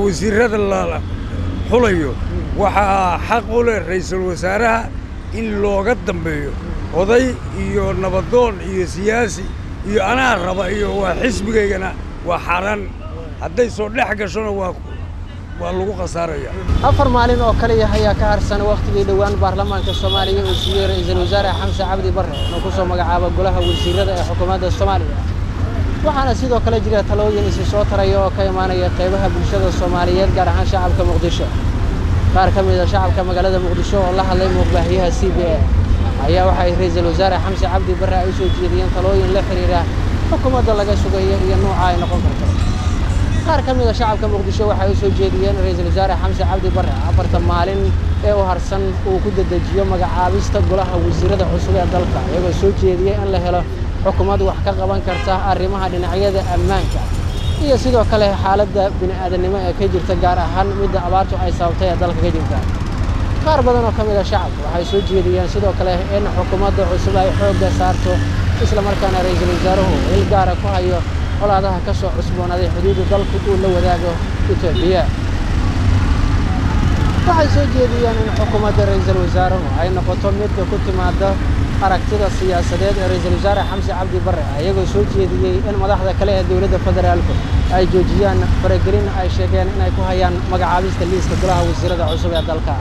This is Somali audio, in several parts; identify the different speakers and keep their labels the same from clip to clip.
Speaker 1: wasiirada la xulayo waxaa xaq u leh ra'iisul wasaaraha in looga dambeeyo oday iyo nabadoon iyo siyaasi iyo anaa raba iyo waa xisbigaygana waa xaaraan hadday soo dhex gashona waa waa lagu khasaaraya
Speaker 2: afar maalin oo kaliya ayaa ka harsan wakhtigii dhowaan baarlamaanka soomaaliya uu siiyey ra'iisul wasaare xamse cabdi barre inuu ku soo magacaabo golaha wasiirada ee xukuumadda soomaaliya waxaana sidoo kale jira talooyin isi soo taraya oo ka imaanaya qaybaha bulshada soomaaliyeed gaar ahaan shacabka muqdisho qaar ka mid a shacabka magaalada muqdisho oo la hadlay muuqbaahiyaha c b a ayaa waxay ra'iisul wasaare xamse cabdi barre ay u soo jeediyeen talooyin la xidhiira xukuumadda laga sugayo iyo nuuca ay noqon karto qaar ka mid a shacabka muqdisho waxay u soo jeediyeen ra'iisul wasaare xamse cabdi barre afarta maalin ee u harsan uu ku dedejiyo magacaabista golaha wasiirada cusub ee dalka iyagoo soo jeediyey in la helo xukuumad wax ka qaban karta arrimaha dhinacyada ammaanka iyo sidoo kale xaaladda bini'aadanimo ee ka jirta gaar ahaan midda abaartu ay sababtay ee dalka ka jirta qaar badan oo ka mid a shacabka waxay soo jeediyeen sidoo kale in xukuumadda cusub ay xoogga saarto islamarkaana ra'iisul wasaaruhu il gaara ku hayo colaadaha ka soo cusboonaaday xuduudda dalku uu la wadaago etoobiya waxay soo jeediyeen in xukuumadda ra'iisul wasaaruhu ay noqoto midka ku timaada aragtida siyaasadeed ee ra'iisul wasaare xamse cabdi barre ayagoo soo jeediyey in madaxda kale ee dowladda federaalku ay joojiyaan faragelin ay sheegeen inay ku hayaan magacaabista liiska golaha wasiirada cusub ee dalka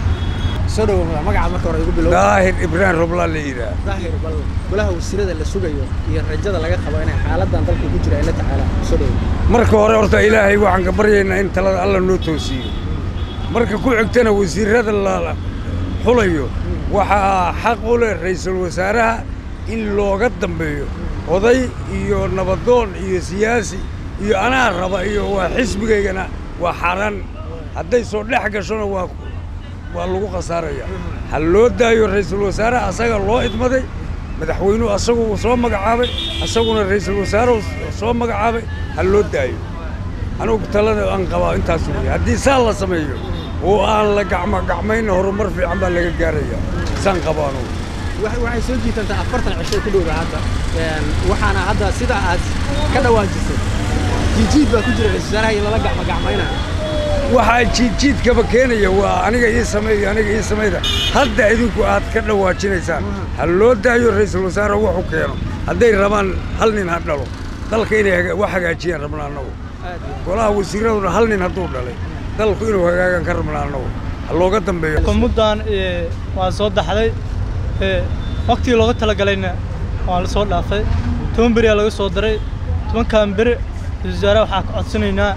Speaker 2: soo dhowo magaca marka hore igu bilow
Speaker 1: daahir ibraahim roblaa la yidhaah
Speaker 2: daahir bal golaha wasiirada la sugayo iyo rajada laga qabo inay xaaladan dalka ku jira ay la tacaalaan soo dhowo
Speaker 1: marka hore horta ilaahay waxaan ka baryaynaa in talada alla noo toosiyo marka ku xigtana wasiirada la xulayo waxaa xaq u leh ra'iisul wasaaraha in looga dambeeyo oday iyo nabadoon iyo siyaasi iyo anaa raba iyo waa xisbigaygana waa xaaraan hadday soo dhex gashona waa waa lagu khasaaraya ha loo daayo ra'iisul wasaaraha asaga loo idmaday madaxweynuhu asagu uu soo magacaabay asaguna ra'iisul wasaaruhu soo magacaabay ha loo daayo anugu talada aan qabaa intaas weeye haddii saa la sameeyo oo aan la gacmo gacmayna horumar fiican baa laga gaaraya saan qabo anugu
Speaker 2: waxay soo jiitantaa afartan cisho ku dhowda hadda waxaana hadda sida aad ka dhawaajisay jiijiid baa ku jira ra'iisul wasaaraha iyo lala gacmo gacmaynayo
Speaker 1: waxaa jiidjiidkaba keenaya waa aniga ii sameeyo aniga ii samayda hadda idinku aad ka dhawaajinaysaan ha loo daayo ra'iisul wasaare wuxuu keeno hadday rabaan hal nin ha dhalo dalka inay wax hagaajiyaan rabnaa annagu golaha wasiiraduna hal nin hadduu dhalay dalku inuu hagaagan ka rabnaa annagu ha looga dambeeyo
Speaker 3: xukuumaddan waa soo daxday waktigii looga talagalayna waa la soo dhaafay toban beriyaa laga soo daray tobankan beri ra'iisul wasaaraha waxaa ka codsanaynaa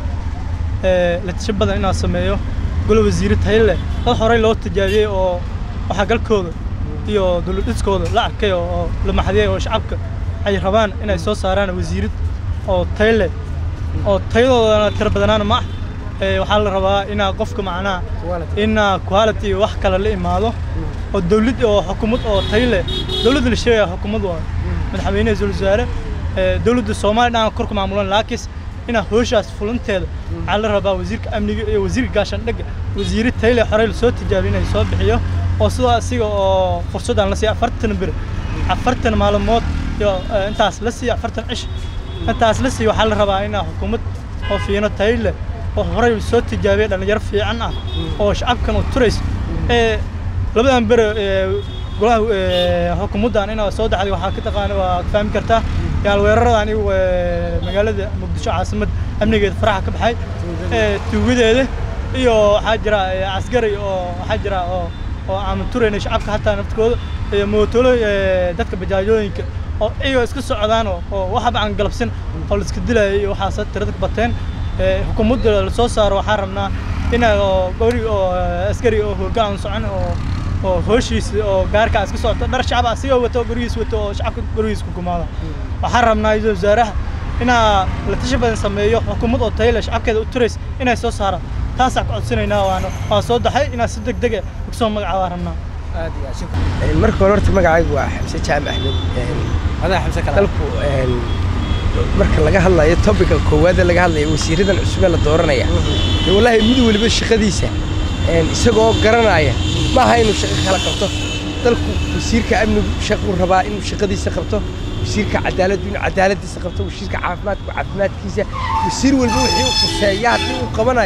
Speaker 3: la tasho badan inaan sameeyo golo wasiire tayo leh dad horey loo tijaabiyey oo waxagalkooda iyo dowladdhiskooda la arkay oo la maxdiyey oo shacabka ay rabaan inay soo saaraan wasiirad oo tayo leh oo tayadoodana tiro badanaana ma ah waxaa la rabaa inaa qofka macnaha inaa quality iyo wax kale la imaado oo dawlad oo xukuumad oo tayo leh dawladda la sheegaya xukuumad waa madaxweyne ra'iisul wasaare dawladda soomaaliya dhan korka maamulan laakiis inaa hooshaas fulinteeda waxaa la rabaa wasiirka amniga iyo wasiirka gaashaandhigga wasiire tayle horey lasoo tijaabiyo inay soo bixiyo oo sidoo asiga oo fursaddan la siiya afartan bir afartan maalmood iyo intaas la siiya afartan cish intaas la siiya waxaa la rabaa inaa xukuumad oo fiino tayle oo horey soo tijaabiya dhallinyaro fiican ah oo shacabkan u turayso ee labadan bere golaha xukuumaddan inaa soo daxday waxaa ka taqaana waa fahmi kartaa yaal weeraradan igu magaalada muqdisho caasimad amnigeeda faraxa ka baxay tuugadeeda iyo waxaa jira askari oo waxaa jira oo oo aan turayna shacabka hataa naftkooda iyo mootolo dadka bajaajooyinka oo iyagoo iska socdaan oo waxba aan galabsin oo la iska dilayay iyo waxaas tirada ka bateen xukuumadda lasoo saaro waxaan rabnaa ina oo gori oo askari oo hoggaan aan socon oo oo hooshiisa oo gaarka iska socoto dhar shacab asigoo wato gurigiis wato oo shacabka gurigiis ku gumaada waxaan rabnaa ra'iisul wasaaraha inaa la tashi badan sameeyo xukuumad oo tayo leh shacabkeeda u turays inay soo saaraan taasaan ka codsanaynaa waana waa soo daxay inaa si deg deg ah kusoo magacaabaa rabnaa
Speaker 4: marka hore horta magacaygu waa xamse jaamac axmed
Speaker 2: adaa xamse kala
Speaker 4: dalku marka laga hadlayo topica koowaad ee laga hadlayo wasiiradan cusub ee la dooranaya dee wallaahi mid weliba shaqadiisa isagoo garanaya maaha inuu shaqo kala qabto dalku wasiirka amnigu shaquu rabaa inuu shaqadiisa qabto wasiirka cadaaladdu inuu cadaaladiisa qabto wasiirka caafimaadku caafimaadkiisa wasiir walba wixii uu khuseeya haddii uu qabanayo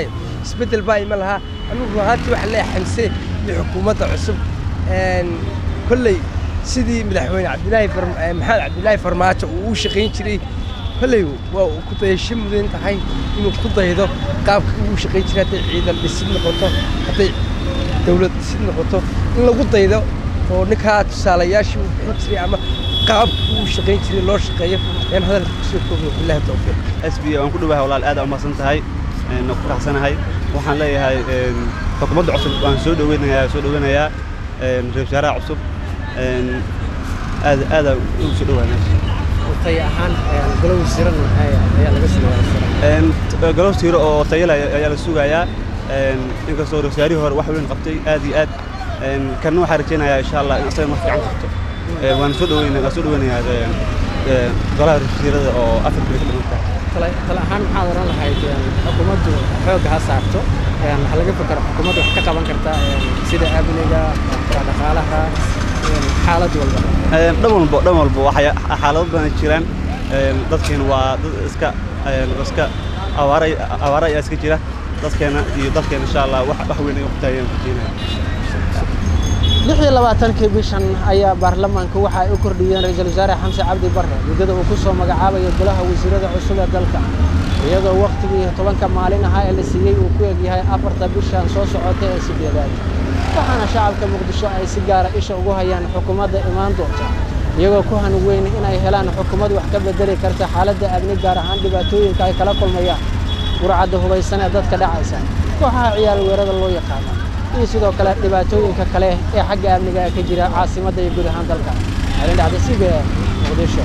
Speaker 4: isbeddel baa ima lahaa anugu ruhaantii waxaa leeyahay xamse iyo xukuumadda cusub een, kolley sidii madaxweyne cabdilaahi Farm- eh, maxamed cabdilaahi farmaajo uu u shaqayn jiray kolley waa uu ku dayasho mudan tahay inuu ku daydo qaabka uu u shaqayn jiray hadday ciidan dhisid noqoto hadday dawlad dhisid noqoto in lagu daydo oo ninkaa tusaalayaashii uu bixin jiray ama qaabka uu u shaqayn jiray loo shaqeeyo ayaan hadalka kusoo koobiyo billahi tawfiiq
Speaker 5: s b waan ku dhawahay walaal aad umahadsan tahay een, ku faraxsanahay waxaan leeyahay een, xukuumadda cusub waan soo dhaweynayaa soo dhaweynayaa een, ra-iisul wasaaraha cusub een, aad aada ugu soo dhawahay meesha
Speaker 2: tay ahaan golo wasiiran ayaa laga sameeyaa
Speaker 5: Een, t- galow tiiro oo tayala ayaa la sugayaa een, inkastoo ra-isul wasaarihii hore wax weyn qabtay aad iyo aad een, kanna waxaan rajaynayaa insha allah in isaga mar fiican qabto Een, waan soo dhaweynaya waan soo dhaweynayaa een, een, golaha ra-isul wasiirada oo afar beri ka dhiman tahay
Speaker 2: tale ahaan maxaad oran lahayd xukuumaddu xoogga ha saarto waxaa laga fikra xukuumaddu wax ka qaban karta sida amniga dhaqaalaha xaalad walba
Speaker 5: Een, dhan walbo dhan walbo waxay xaalado badan jiraan Een, dadkeena waa dad iska een, iska awaara awaara ayaa iska jira dadkeena iyo dadkeena insha allah wax wax weyn ay u taayeen rajaynaya
Speaker 2: lix iyo labaatankii bishan ayaa baarlamaanka waxa ay u kordhiyeen ra-iisul wasaare xamse cabdi barre muddada uu ku soo magacaabayo golaha wasiirada cusub ee dalka iyadoo wakhtigii tobanka maalin ahaa ee la siiyey uu ku egyahay afarta bishan soo socota ee sideedaad waxaana shacabka muqdisho ay si gaara isha ugu hayaan xukuumadda imaan doonta iyagoo ku hanweyn inay helaan xukuumad wax ka bedeli karta xaaladda amni gaar ahaan dhibaatooyinka ay kala kulmayaan gurcadda hubaysan ee dadka dhacaysa kooxaha ciyaal weerada loo yaqaano iyo sidoo kale dhibaatooyinka kale ee xagga amniga ka jira caasimadda iyo guud ahaan dalka alin dhacda c b e muqdisho